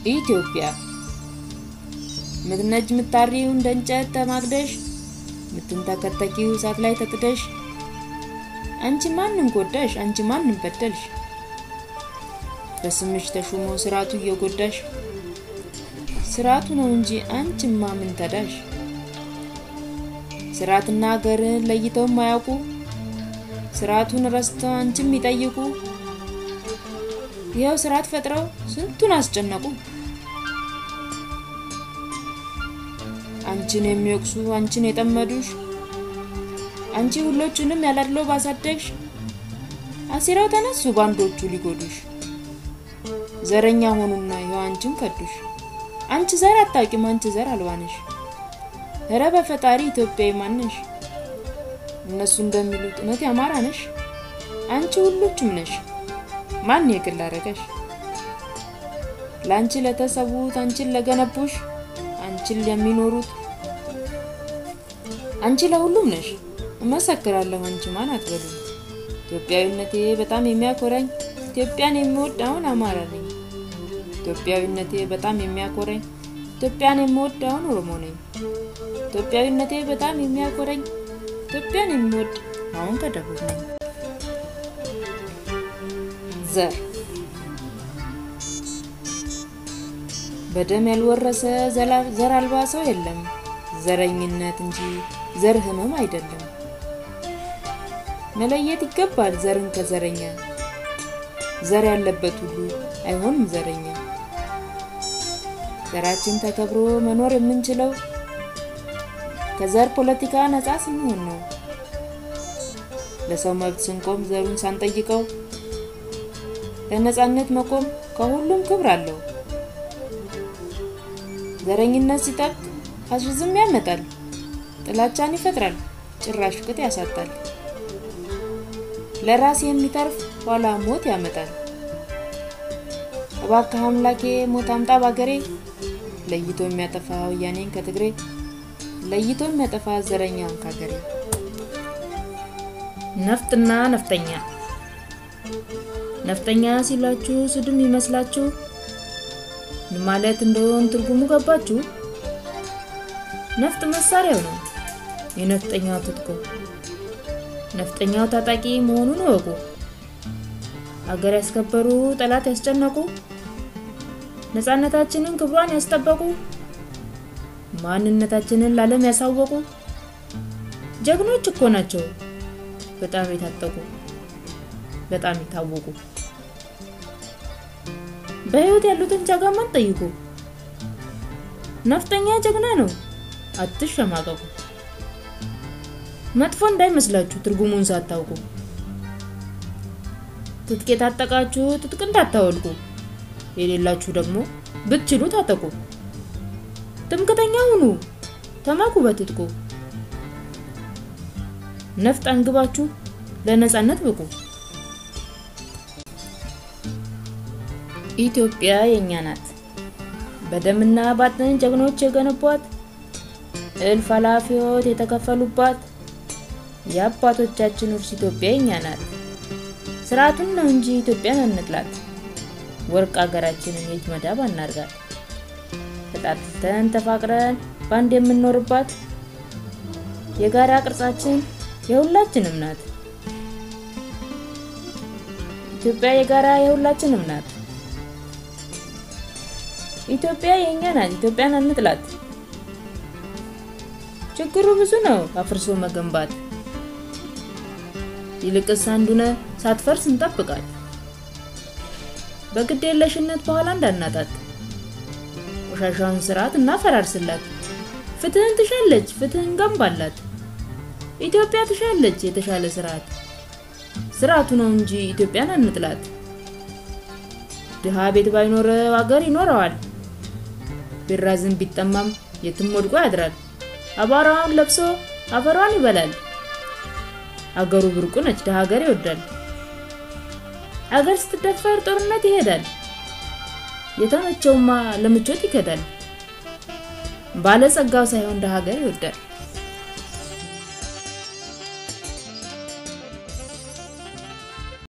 ኢትዮጵያ ምትነጅ ምታሪው እንደ እንጨት ተማግደሽ ምትንተከተኪው እሳት ላይ ተጥደሽ አንቺ ማንን ጎዳሽ? አንቺ ማንን በደልሽ? በስምሽ ተሹሞ ስርዓቱ እየጎዳሽ ስርዓቱ ነው እንጂ አንቺማ ምን ተዳሽ? ስርዓትና ሀገርን ለይተው ማያውቁ ስርዓቱን ረስተው አንቺም ይጠይቁ ይኸው ስርዓት ፈጥረው ስንቱን አስጨነቁ። አንቺን የሚወቅሱ አንቺን የጠመዱሽ አንቺ ሁሎቹንም ያላድለው ባሳደግሽ አሲራው ተነሱ ባንዶቹ ሊጎዱሽ ዘረኛ ሆኑና ይኸው አንቺን ከዱሽ። አንቺ ዘር አታውቂም አንቺ ዘር አልባነሽ ኧረ በፈጣሪ ኢትዮጵያዊ ማነሽ? እነሱ እንደሚሉት እውነት ያማራ ነሽ አንቺ ሁሎቹም ነሽ። ማን የግል አረገሽ? ለአንቺ ለተሰዉት አንቺን ለገነቡሽ አንቺን ለሚኖሩት አንቺ ለሁሉም ነሽ። እመሰክራለሁ አንቺ ማን አትበሉ። ኢትዮጵያዊነቴ በጣም የሚያኮራኝ ኢትዮጵያን የሚወድ አሁን አማራ ነኝ። ኢትዮጵያዊነቴ በጣም የሚያኮራኝ ኢትዮጵያን የሚወድ አሁን ኦሮሞ ነኝ። ኢትዮጵያዊነቴ በጣም የሚያኮራኝ ኢትዮጵያን የሚወድ አሁን ከደቡብ ነኝ። ዘር በደም ያልወረሰ ዘር አልባ ሰው የለም። ዘረኝነት እንጂ ዘር ህመም አይደለም። መለየት ይገባል ዘርን ከዘረኛ። ዘር ያለበት ሁሉ አይሆንም ዘረኛ። ዘራችን ተከብሮ መኖር የምንችለው ከዘር ፖለቲካ ነፃ ስንሆን ነው። ለሰው መብት ስንቆም ዘሩን ሳንጠይቀው ለነፃነት መቆም ከሁሉም ክብር አለው። ዘረኝነት ሲጠብቅ ፋሽዝም ያመጣል፣ ጥላቻን ይፈጥራል፣ ጭራሽ ፍቅት ያሳጣል። ለራስ የሚተርፍ ኋላ ሞት ያመጣል። እባክህ አምላኬ ሞት አምጣ ባገሬ፣ ለይቶ የሚያጠፋ ወያኔን ከትግሬ፣ ለይቶ የሚያጠፋ ዘረኛን ካገሬ። ነፍጥና ነፍጠኛ ነፍጠኛ ሲሏችሁ ስድም ይመስላችሁ ምን ማለት እንደሆን ትርጉሙ ገባችሁ? ነፍጥ መሳሪያው ነው የነፍጠኛው ትጥቁ። ነፍጠኛው ታጣቂ መሆኑን እወቁ። አገር ያስከበሩ ጠላት ያስጨነቁ፣ ነፃነታችንን ክብሯን ያስጠበቁ፣ ማንነታችንን ለዓለም ያሳወቁ ጀግኖች እኮ ናቸው። በጣም የታጠቁ በጣም የታወቁ በህይወት ያሉትን ጀግናን ጠይቁ። ነፍጠኛ ጀግና ነው፣ አትሸማቀቁ። መጥፎ እንዳይመስላችሁ ትርጉሙን ሳታውቁ። ትጥቅ የታጠቃችሁ ትጥቅ እንዳታወልቁ፣ የሌላችሁ ደግሞ ብትችሉ ታጠቁ። ትምክተኛ ሁኑ፣ ተመኩ በትጥቁ። ነፍጥ አንግባችሁ ለነፃነት ብቁ። ኢትዮጵያ የኛ ናት። በደምና ባጥን ጀግኖች የገነቧት እልፍ ኃላፊዎች የተከፈሉባት የአባቶቻችን ውርስ ኢትዮጵያ የኛ ናት። ስርዓቱን ነው እንጂ ኢትዮጵያን አንጥላት። ወርቅ ሀገራችንን የእጅ መዳብ አናርጋት። ተጣጥተን ተፋቅረን በአንድ የምንኖርባት የጋራ ቅርጻችን የሁላችንም ናት። ኢትዮጵያ የጋራ የሁላችንም ናት። ኢትዮጵያ የኛ ናት። ኢትዮጵያን አንጥላት። ችግሩ ብዙ ነው አፍርሶ መገንባት። ይልቅስ አንዱነ ሳትፈርስ እንጠብቃት። በግድ የለሽነት በኋላ እንዳናጣት። ቆሻሻውን ስርዓት እናፈራርስላት። ፍትህን ትሻለች፣ ፍትህን ገንባላት። ኢትዮጵያ ትሻለች የተሻለ ስርዓት። ስርዓቱ ነው እንጂ ኢትዮጵያን አንጥላት። ድሃ ቤት ባይኖረው አገር ይኖረዋል። ቢራዝም ቢጠማም የትም ወድቆ ያድራል። አቧራውን ለብሶ አፈሯን ይበላል። አገሩ ብርቁ ነች፣ ድሃ ሀገር ይወዳል። አገር ስትደፈር ጦርነት ይሄዳል። የተመቸውማ ለምቾት ይከዳል። ባለጸጋው ሳይሆን ድሃ ሀገር ይወዳል።